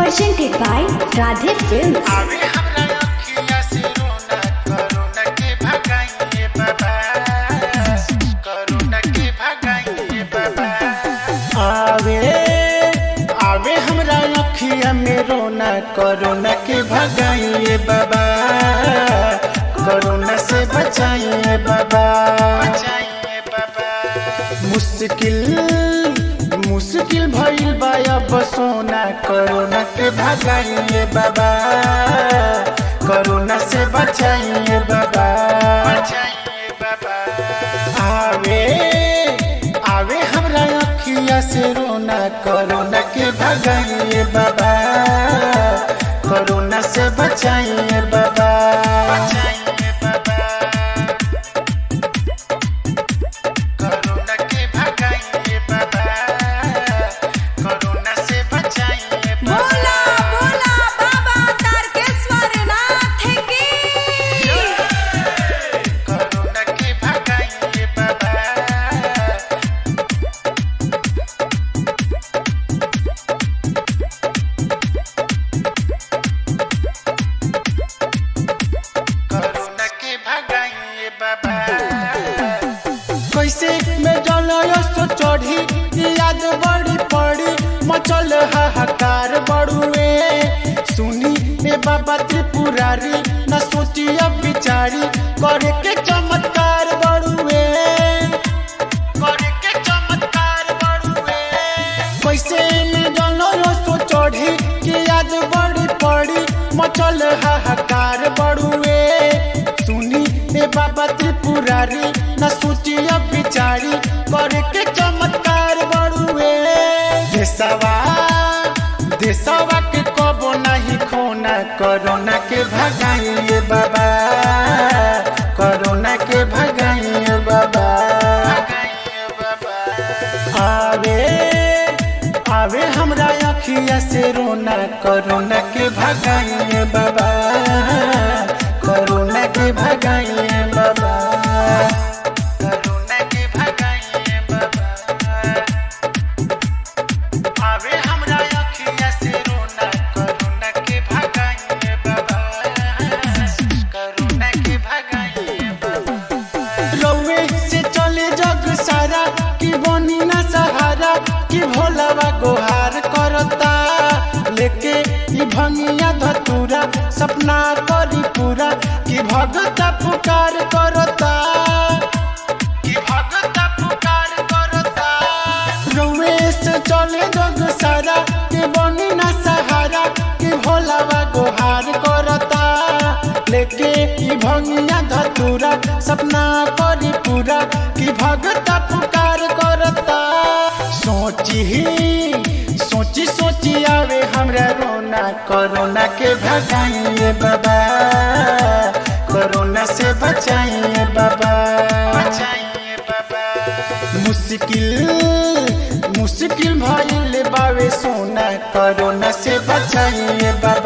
presented by Radhe Films. आवे हमरा अखिया से रोना करुणा के भगाइए बाबा करुणा के भगाइए बाबा आवे आवे हमरा अखिया में रोना करुणा के भगाइए बाबा करुणा से बचाइए बाबा बचाइए बाबा मुश्किल मुश्किल भइल बा अब सोना कोरोना के भगाइए बाबा कोरोना से बचाइए बाबा बचाइए बाबा आवे आवे हमरा अखिया से रोना कोरोना के भगाइए बाबा कोरोना से बचाइए बाबा बचाइए बाबा कोरोना के भगाइए बाबा कोरोना से बचाइए बाबा बोला बोला बाबा तारकेश्वर नाथ की कोरोना के भगाइए बाबा कोरोना के भगाइए बाबा कैसे में जलयो सो चढ़ी याद बड़ी पड़ी मचल हाहाकार बड़ुए सुनी ए बाबा त्रिपुरारी न सोची अब बिचारी करे के चमत्कार बड़ुए करे के चमत्कार बड़ुए कैसे में जलयो सो चढ़ी कि याद बड़ी पड़ी मचल हाहाकार बड़ुए सुनी ए बाबा त्रिपुरारी न सोची अब बिचारी करे के चमत्कार बड़ुए देसवा देसवा के कबो नहीं खोना कोरोना के भगाइए बाबा कोरोना के भगाइए बाबा भगाइए बाबा आवे आवे हमरा अखिया से रोना कोरोना के भगाइए बाबा कोरोना के भगाइए बाबा कोरोना के भगाइए बाबा आवे हमरा अखिया से रोना कोरोना के भगाइए बाबा कोरोना के भगाइए बाबा रउए से चले जग सारा कि बनी ना सहारा कि भोलावा गोहार करता लेके ई भंगिया धतूरा सपना करी पूरा कि भगता पुकार करता कि भगता पुकार करता रउए से चले जग सारा कि बनी ना सहारा कि भोलावा गोहार करता लेके ई भंगिया धतूरा सपना करी पूरा कि भगता पुकार करता सोची ही सोची सोची आवे हमरा रोना कोरोना के भगाइए बाबा कोरोना से बचाइए बाबा बचाइए बाबा मुश्किल मुश्किल भइल बावे सोना कोरोना से बचाइए बाबा